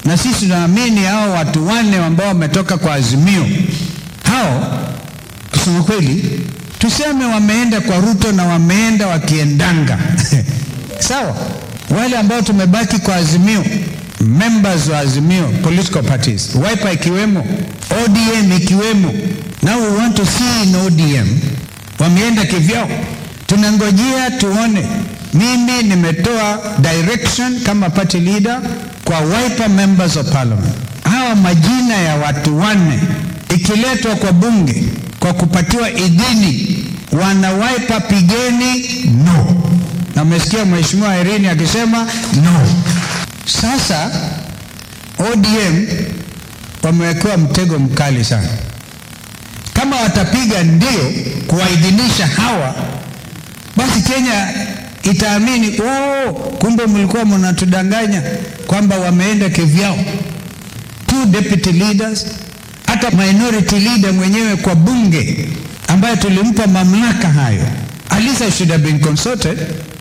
na sisi tunaamini hao watu wanne ambao wametoka kwa Azimio, hao kusema kweli, tuseme wameenda kwa Ruto na wameenda wakiendanga sawa. Wale ambao tumebaki kwa Azimio, members wa Azimio political parties, Wiper ikiwemo, ODM ikiwemo, now we want to see in ODM wameenda kivyao, tunangojea tuone. Mimi nimetoa direction kama party leader kwa Wiper members of parliament, hawa majina ya watu wanne ikiletwa kwa bunge kwa kupatiwa idhini, wana Wiper pigeni no, na umesikia mheshimiwa Irene akisema no. Sasa ODM wamewekewa mtego mkali sana. Kama watapiga ndio kuwaidhinisha hawa, basi Kenya itaamini oh, kumbe mlikuwa mnatudanganya kwamba wameenda kivyao. Two deputy leaders, hata minority leader mwenyewe kwa bunge ambaye tulimpa mamlaka hayo, Alisa should have been consulted